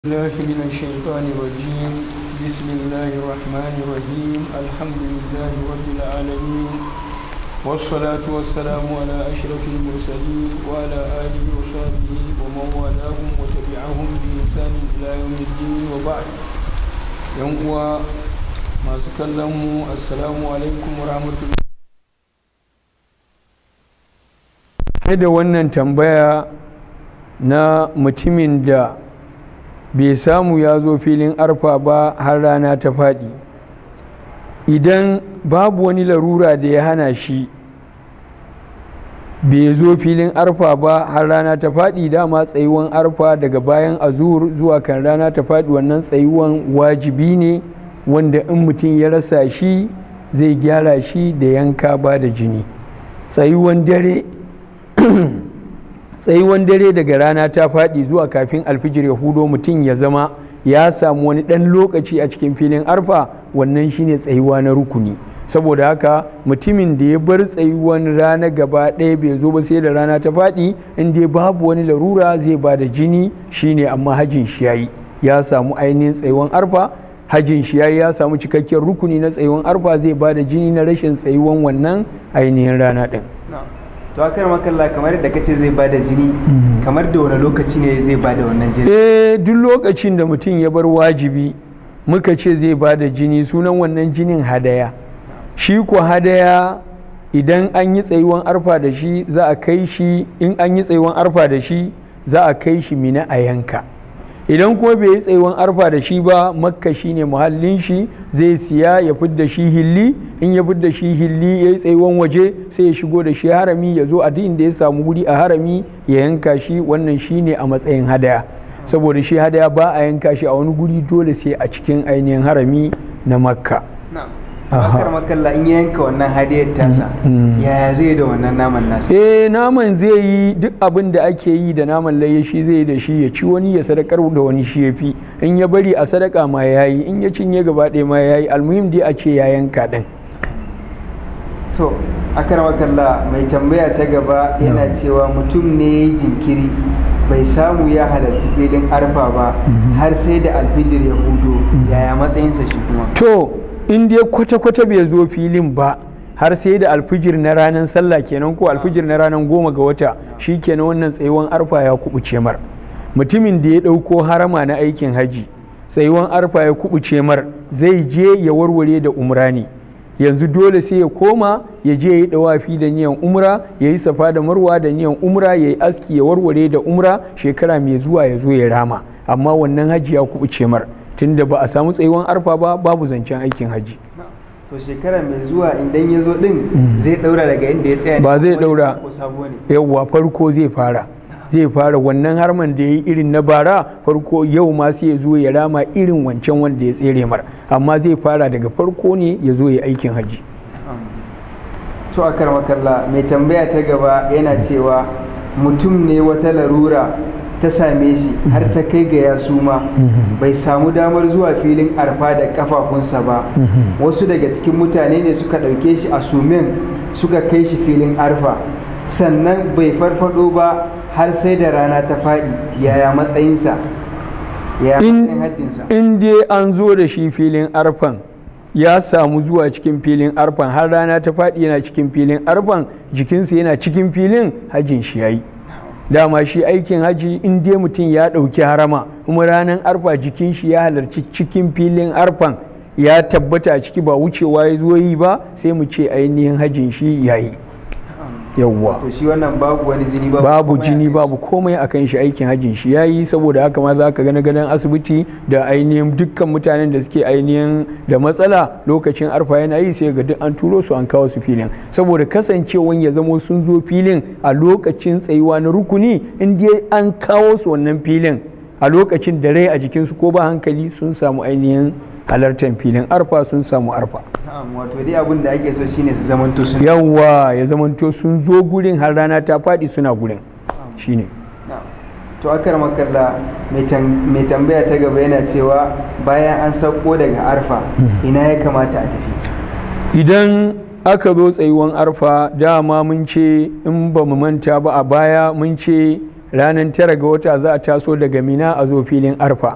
الله من الشيطان الرجيم بسم الله الرحمن الرحيم الحمد لله رب العالمين والصلاة والسلام على أشرف المرسلين وعلى آله وصحبه ومن والاهم وتبعهم بإحسان إلى يوم الدين وبعد يوم ما سكلموا السلام عليكم ورحمة الله da wannan tambaya na mutumin da bai samu ya zo filin arfa ba har rana ta faɗi idan babu wani larura da ya hana shi bai zo filin arfa ba har rana ta faɗi dama tsayuwan arfa daga bayan azur zuwa kan rana ta faɗi wannan tsayuwan wajibi ne wanda in mutum ya rasa shi zai gyara shi da yanka ba da jini tsayuwan dare tsayuwan dare daga rana ta faɗi zuwa kafin alfijir ya hudo mutum ya zama ya samu wani ɗan lokaci a cikin filin arfa wannan shine tsayuwa na rukuni saboda haka mutumin da ya bar tsayuwan rana gaba ɗaya bai zo ba sai da rana ta faɗi in dai babu wani larura zai ba da jini shine amma hajin shi yayi ya samu ainihin tsayuwan arfa hajin shi yayi ya samu cikakken rukuni na tsayuwan arfa zai ba da jini na rashin tsayuwan wannan ainihin rana ɗin. to akar makalla kamar da kace zai bada jini kamar da wani lokaci ne zai bada wannan jini eh duk lokacin da mutum ya bar wajibi muka ce zai bada jini sunan wannan jinin hadaya shi ko hadaya idan an yi tsayuwan arfa da shi za a kai shi in an yi tsayuwan arfa da shi za a kai shi mina a yanka idan kuma bai yi tsayuwan arfa da shi ba makka shine muhallin shi zai siya ya fidda shi hilli in ya fidda shi hilli ya yi tsayuwan waje sai ya shigo da shi harami ya zo a duk da ya samu guri a harami ya yanka shi wannan shine a matsayin hadaya saboda shi hadaya ba a yanka shi a wani guri dole sai a cikin ainihin harami na makka akar makalla in ya yanka wannan hadiyar tasa yaya zai da wannan naman nasa eh naman zai yi duk abin da ake yi da naman layya shi zai yi da shi ya ci wani ya sadakar da wani shi ya fi in ya bari a sadaka ma ya yi in ya cinye gaba ɗaya ma ya yi almuhim dai a ce ya yanka ɗin to akar makalla mai tambaya ta gaba yana cewa mutum ne ya yi jinkiri bai samu ya halarci filin arfa ba har sai da alfijir ya hudu yaya matsayinsa shi kuma to in dai kwata-kwata bai zo filin ba har sai da alfijir na ranar sallah kenan ko alfijir na ranar goma ga wata shi kenan wannan tsayuwan arfa ya kubuce mar mutumin da ya ɗauko harama na aikin haji tsayuwan arfa ya kubuce mar zai je ya warware da umra ne yanzu dole sai ya koma ya je ya yi dawafi da niyan umra ya yi safa da marwa da niyan umra ya yi aski ya warware da umra shekara mai zuwa ya zo ya rama amma wannan haji ya kubuce mar tunda ba a samu tsayuwan arfa ba babu zancen aikin haji to shekara mai zuwa idan ya zo din zai daura daga inda ya tsaya ba zai daura yawwa farko zai fara zai fara wannan harman da ya yi irin na bara farko yau ma sai ya zo ya rama irin wancan wanda ya tsere mar amma zai fara daga farko ne ya zo ya aikin haji to a makalla mai tambaya ta gaba yana cewa mutum ne wata larura ta same shi har ta kai ga ya suma bai samu damar zuwa filin arfa da kafafunsa ba wasu daga cikin mutane ne suka ɗauke shi a sumen suka kai shi filin arfa sannan bai farfado ba har sai da rana ta faɗi yaya matsayinsa yaya matsayin hajjinsa in dai an zo da shi filin arfan ya samu zuwa cikin filin arfan har rana ta faɗi yana cikin filin arfan jikinsa yana cikin filin hajjin shi yayi dama shi aikin haji in dai mutum ya ɗauki harama kuma ranar arfa jikin shi ya halarci cikin filin arfan ya tabbata a ciki ba wucewa ya zo yi ba sai mu ce ainihin hajin shi ya yi yawwa to shi wannan babu wani jini babu babu jini babu komai akan shi aikin hajjin shi yayi saboda haka ma za ka gani gadon asibiti da ainihin dukkan mutanen da suke ainihin da matsala lokacin arfa yana yi sai ga duk an turo su an kawo su filin saboda kasancewan ya zamo sun zo filin a lokacin tsayuwa na rukuni in dai an kawo su wannan filin a lokacin da rai a jikinsu ko ba hankali sun samu ainihin halartar filin arfa sun samu arfa wato dai abin da ake so shine su zamanto sun yawwa ya zamanto sun zo gurin har rana ta faɗi suna gurin shine to akar makalla mai tambaya ta gaba yana cewa bayan an sauko daga arfa ina ya kamata a tafi idan aka zo tsayuwan arfa dama mun ce in ba mu manta ba a baya mun ce ranar tara ga wata za a taso daga mina a zo filin arfa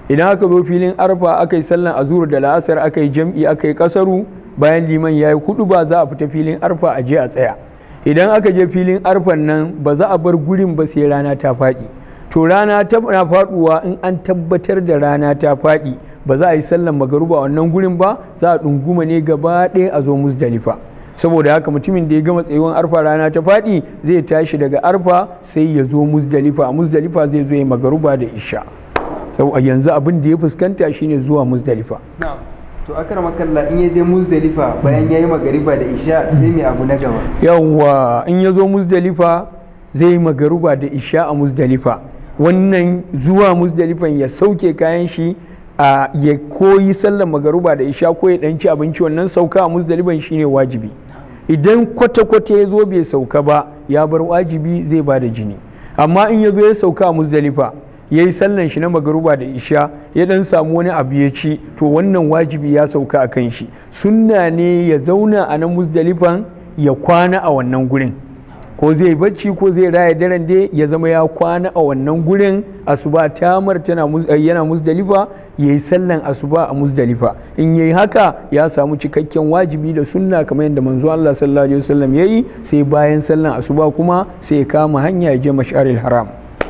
idan aka zo filin arfa aka yi sallan azur da la'asar aka yi jam'i aka yi kasaru bayan liman ya yi hudu ba za a fita filin arfa a je a tsaya idan aka je filin arfan nan ba za a bar gurin ba sai rana ta faɗi to rana ta na faɗuwa in an tabbatar da rana ta faɗi ba za a yi sallan magaruba a wannan gurin ba za a ɗunguma ne gaba ɗaya a zo musdalifa saboda haka mutumin da ya gama tsayuwan arfa rana ta faɗi zai tashi daga arfa sai ya zo musdalifa a musdalifa zai zo ya magaruba da isha sau yanzu abin da ya fuskanta shine zuwa musdalifa to akar makalla in ya je musdalifa bayan ya yi magariba da isha sai mai abu na gaba yawwa in ya zo musdalifa zai yi magaruba da isha a musdalifa wannan zuwa musdalifan ya sauke kayan shi a ya koyi sallar magaruba da isha ko ya ɗanci abinci wannan sauka a musdalifan shine wajibi idan kwata-kwata ya zo bai sauka ba ya bar wajibi zai ba da jini amma in ya zo ya sauka a musdalifa ya yi sallan shi na magaruba da isha ya dan samu wani abu ya ci to wannan wajibi ya sauka a kan shi sunna ne ya zauna a nan musdalifan ya kwana a wannan gurin ko zai bacci ko zai raya daren dai ya zama ya kwana a wannan gurin asuba tamar tana yana musdalifa ya yi sallan asuba a musdalifa in yayi haka ya samu cikakken wajibi da sunna kamar yadda manzo Allah sallallahu alaihi wasallam yayi sai bayan sallan asuba kuma sai ya kama hanya ya je mash'aril haram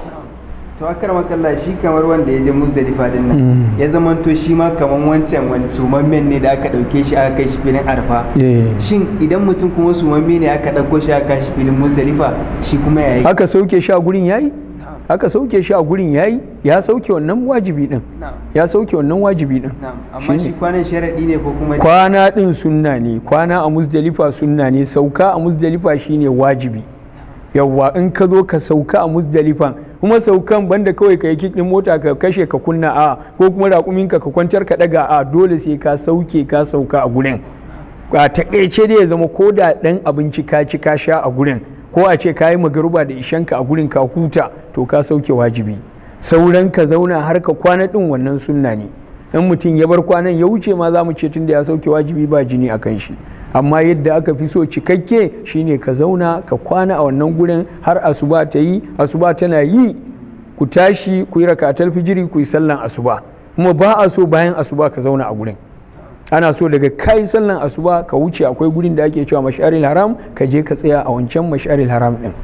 to akar makalla shi kamar wanda ya je musdalifa din nan ya zamanto shi ma kamar wancan wani sumammen ne da aka dauke shi aka kai shi filin arfa shin idan mutum kuma sumamme ne aka dauko shi aka shi filin musdalifa shi kuma yayi aka sauke shi a gurin yayi aka sauke shi a gurin yayi ya sauke wannan wajibi din ya sauke wannan wajibi din amma shi kwanan sharadi ne ko kuma kwana din sunna ne kwana a musdalifa sunna ne sauka a musdalifa shine wajibi yawwa in ka zo ka sauka a musdalifan kuma saukan banda kawai ka yi kikin mota ka kashe ka kunna a ko kuma raƙumin ka ka kwantar ka daga a dole sai ka sauke ka sauka a gurin a taƙaice dai ya zama ko da ɗan abinci ka ci ka sha a gurin ko a ce ka yi magaruba da ishanka a gurin ka huta to ka sauke wajibi sauran ka zauna har ka kwana ɗin wannan sunna ne in mutum ya bar kwanan ya wuce ma za mu ce tun da ya sauke wajibi ba jini a kan shi amma yadda aka fi so cikakke shine ka zauna ka kwana a wannan gurin har asuba ta yi asuba tana yi ku tashi ku yi rakatar fijiri ku yi sallan asuba kuma ba a so bayan asuba ka zauna a gurin ana so daga kai sallan asuba ka wuce akwai gurin da ake cewa mash'aril haram ka je ka tsaya a wancan mash'aril haram din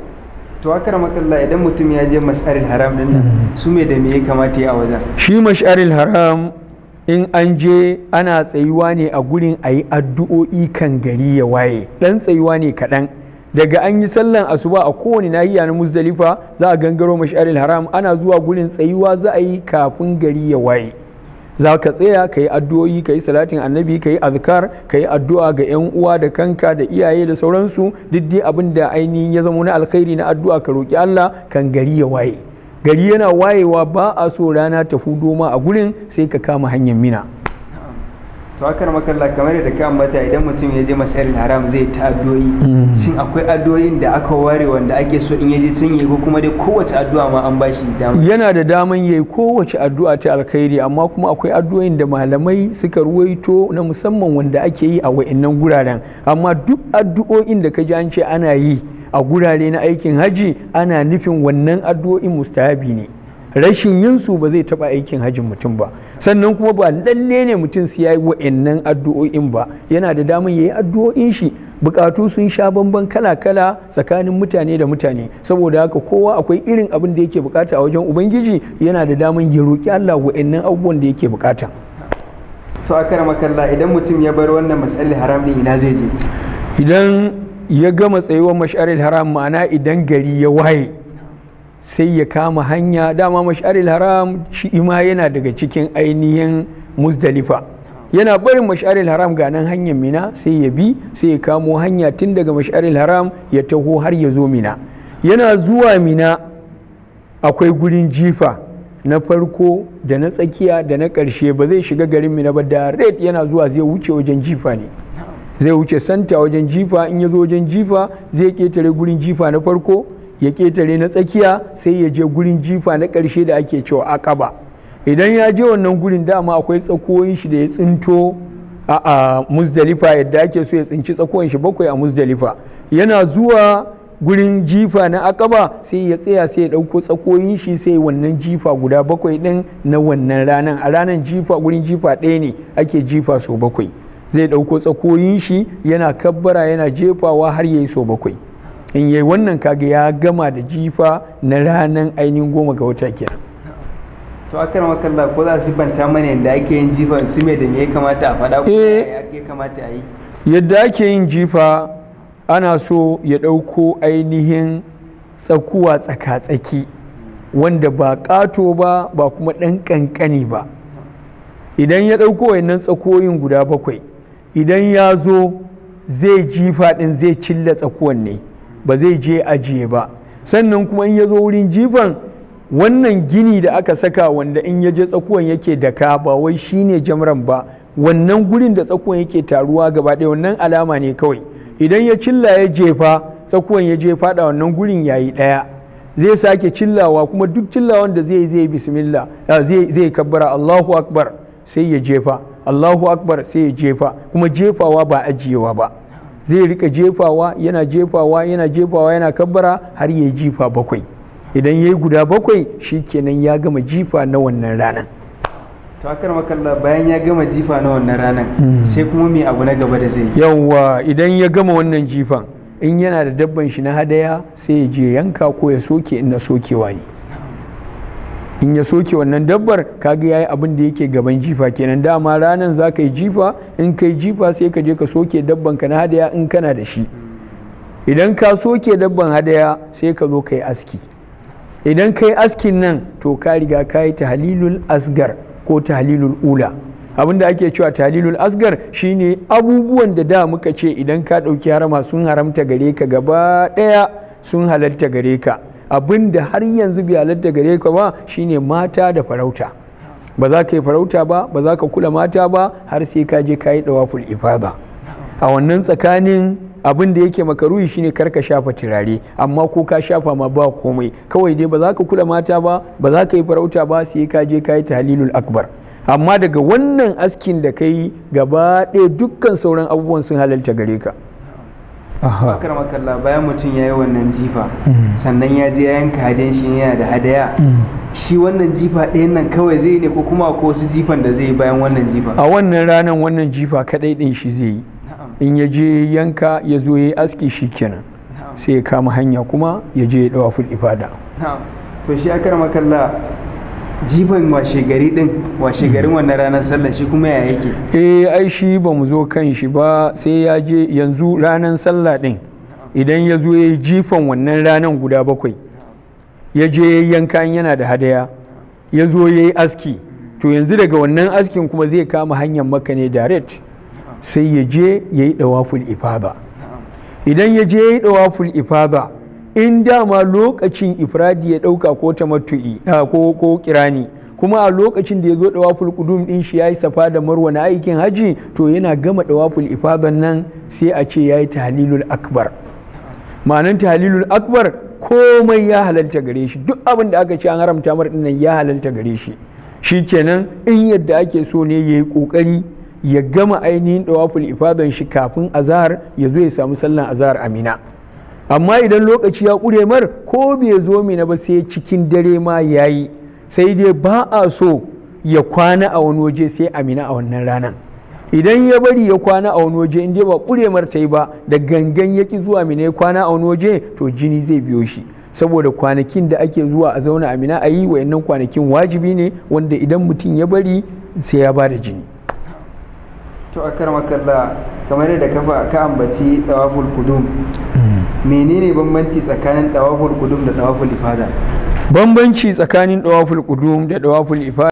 to akar makalla idan mutum ya je mash'aril haram din nan su me da me ya kamata ya a wajen shi mash'aril haram in an je ana tsayuwa ne a gurin a yi addu'o'i kan gari ya waye ɗan tsayuwa ne kaɗan daga an yi sallan asuba a kowane nahiya na muzdalifa za a gangaro mash'aril haram ana zuwa gurin tsayuwa za a yi kafin gari ya waye za ka tsaya ka yi addu'o'i ka yi salatin annabi ka yi azkar ka yi addu'a ga 'yan uwa da kanka da iyaye da sauransu duk dai abin da ainihin ya zama na alkhairi na addu'a ka roƙi Allah kan gari ya waye gari yana wayewa ba a so rana ta hudo ma a gurin sai ka kama hanyar mina to akar makalla kamar da ka ambata idan mutum ya je masaril haram zai ta addu'o'i shin akwai addu'o'in da aka ware wanda ake so in yaje sun yi ko kuma dai kowace addu'a ma an bashi dama yana da daman yayi kowace addu'a ta alkhairi amma kuma akwai addu'o'in da malamai suka ruwaito na musamman wanda ake yi a wa'annan guraren amma duk addu'o'in da ka ji an ce ana yi a gurare na aikin haji ana nufin wannan addu'o'in mustahabi ne rashin yin su ba zai taba aikin hajjin mutum ba sannan kuma ba lalle ne mutum su yayi wa'annan addu'o'in ba yana da damar yayi addu'o'in shi bukatu sun sha bamban kala-kala tsakanin mutane da mutane saboda haka kowa akwai irin abin da yake bukata a wajen ubangiji yana da damar ya roki Allah wa'annan abubuwan da yake bukata to a kara makalla idan mutum ya bar wannan mas'alin haram din ina zai je idan ya gama tsayuwar mash'aril haram ma'ana idan gari ya waye sai ya kama hanya dama mash'aril haram shi ma yana daga cikin ainihin muzdalifa yana barin mash'aril haram ga nan hanyar mina sai ya bi sai ya kamo hanya tun daga mash'aril haram ya taho har ya zo mina yana zuwa mina akwai gurin jifa na farko da na tsakiya da na ƙarshe ba zai shiga garin mina ba da red yana zuwa zai wuce wajen jifa ne zai wuce santa wajen jifa in ya zo wajen jifa zai ketare gurin jifa na farko ya ketare na tsakiya sai ya je gurin jifa na ƙarshe da ake cewa akaba idan ya je wannan gurin dama akwai tsakoyin shi da ya tsinto a muzdalifa yadda ake so ya tsinci tsakoyin shi bakwai a muzdalifa yana zuwa gurin jifa na akaba sai ya tsaya sai ya ɗauko tsakoyin shi sai wannan jifa guda bakwai ɗin na wannan ranan a ranan jifa gurin jifa ɗaya ne ake jifa so bakwai zai ɗauko tsakoyin shi yana kabbara yana jefawa har ya yi so bakwai in yayi wannan kaga ya gama da jifa na ranan ainihin goma ga wata kenan to akan makalla ko za su banta mana yadda ake yin jifan su me da me ya kamata a faɗa ko Eh. ya kamata a yi yadda ake yin jifa ana so ya ɗauko ainihin tsakuwa tsaka-tsaki wanda ba ƙato ba ba kuma ɗan ƙanƙani ba idan ya ɗauko wannan tsakoyin guda bakwai idan ya zo zai jifa ɗin zai cilla tsakuwan ne ba zai je ajiye ba sannan kuma in ya zo wurin jifan wannan gini da aka saka wanda in ya je tsakuwan yake daka ba wai shine jamran ba wannan gurin da tsakuwan yake taruwa gaba ɗaya wannan alama ne kawai idan ya cilla ya jefa tsakuwan ya je faɗa wannan gurin yayi ɗaya zai sake cillawa kuma duk cillawan da zai zai bismillah ah, zai zai kabbara Allahu akbar sai ya jefa Allahu akbar sai ya jefa kuma jefawa ba ajiyewa ba zai rika jefawa yana jefawa yana jefawa yana kabbara har ya jifa bakwai idan ya yi guda bakwai shikenan ya gama jifa na wannan ranar to akan makalla bayan ya gama jifa na wannan ranar Mm. sai kuma me abu na gaba da zai yi yawwa idan ya gama wannan jifan in yana da dabban shi na hadaya sai ya je yanka ko ya soke in na sokewa ne in ya soke wannan dabbar kaga yayi abin da yake gaban jifa kenan dama ranan za ka yi jifa in ka yi jifa sai ka je ka soke dabban ka na hadaya in kana da shi idan ka soke dabban hadaya sai ka zo ka yi aski idan ka yi askin nan to ka riga ka yi tahlilul asgar ko tahlilul ula abinda ake cewa tahlilul asgar shine abubuwan da da muka ce idan ka ɗauki harama sun haramta gare ka gaba ɗaya sun halalta gare ka abinda har yanzu bai halalta gare ka ba shine mata da farauta ba za ka yi farauta ba ba za ka kula mata ba har sai ka je ka yi dawaful ifada a wannan tsakanin abin da yake makaruhi shine kar ka shafa turare amma ko ka shafa ma ba komai kawai dai ba za ka kula mata ba ba za ka yi farauta ba sai ka je ka yi tahlilul akbar amma daga wannan askin da ka yi gaba ɗaya dukkan sauran abubuwan sun halalta gare ka Aha. akan makalla bayan mutum ya yi wannan jifa Mm. sannan ya je ya yanka hadayan shi yana da hadaya Mm. shi wannan jifa ɗayan nan kawai zai ne ko kuma ko wasu jifan da zai yi bayan wannan jifa a wannan ranar wannan jifa kadai ɗin shi zai yi na'am in ya je yanka ya zo ya yi aski shi kenan na'am sai ya kama hanya kuma ya je ya dawa ifada na'am to shi akar makalla jifan washe gari din washe garin wannan ranar sallah shi kuma ya yake eh ai shi ba mu zo kan shi ba sai ya je yanzu ranar sallah din idan ya zo ya yi jifan wannan ranar guda bakwai ya je ya yi yanka in yana da hadaya ya zo ya yi aski to yanzu daga wannan askin kuma zai kama hanyar maka ne direct sai ya je ya yi dawaful ifada idan ya je ya yi dawaful ifada in dama lokacin ifradi ya dauka ko tamattu'i ah, ko ko kirani kuma a lokacin da ya zo dawaful qudum din shi yayi safa da marwa na aikin haji to yana gama dawaful ifadan nan sai a ce yayi tahlilul akbar ma'anan tahlilul akbar komai ya halalta gare shi duk abin da aka ce an haramta mar dinnan ya halalta gare shi shikenan in yadda ake so ne yayi kokari ya gama ainihin dawaful ifadan shi kafin azhar ya zo ya samu sallan azhar amina amma idan lokaci ya ƙure mar ko bai zo mina ba sai cikin dare ma ya yi sai dai ba a so ya kwana a wani waje sai amina a wannan ranar idan ya bari ya kwana a wani waje inda ba ƙure mar ta yi ba da gangan ya ki zuwa mina ya kwana a wani waje to jini zai biyo shi saboda kwanakin da ake zuwa a zauna amina a yi wayannan kwanakin wajibi ne wanda idan mutum ya bari sai ya ba da jini to akar makalla kamar yadda kafa ka ambaci tawaful kudum menene bambanci tsakanin tawaful kudum da tawaful ifada bambanci tsakanin dawaful qudum da dawaful ifada